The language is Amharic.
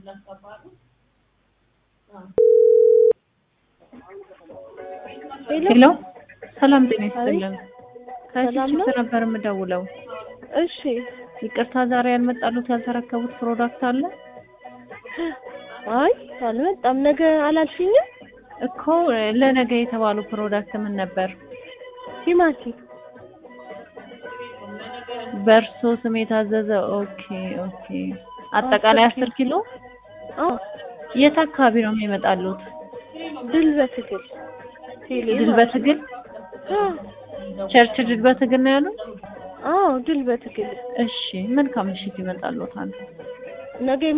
ሄሎ ሰላም ጤና ይስጥልን። ሰላም ነው? ከችፕ ነበር የምደውለው። እሺ ይቅርታ ዛሬ ያልመጣሉት ያልተረከቡት ፕሮዳክት አለ አይ አልመጣም። ነገ አላልሽኝም? እኮ ለነገ የተባሉ ፕሮዳክት ምን ነበር? ቲማቲም በእርሶ ስም የታዘዘ ኦኬ ኦኬ። አጠቃላይ አስር ኪሎ አዎ የት አካባቢ ነው የሚመጣሉት? ድል በትግል ቴሌ ድል በትግል አዎ ቸርች ድል በትግል ነው ያሉት? አዎ ድል በትግል እሺ መልካም ምሽት ይመጣሉታል። ነገ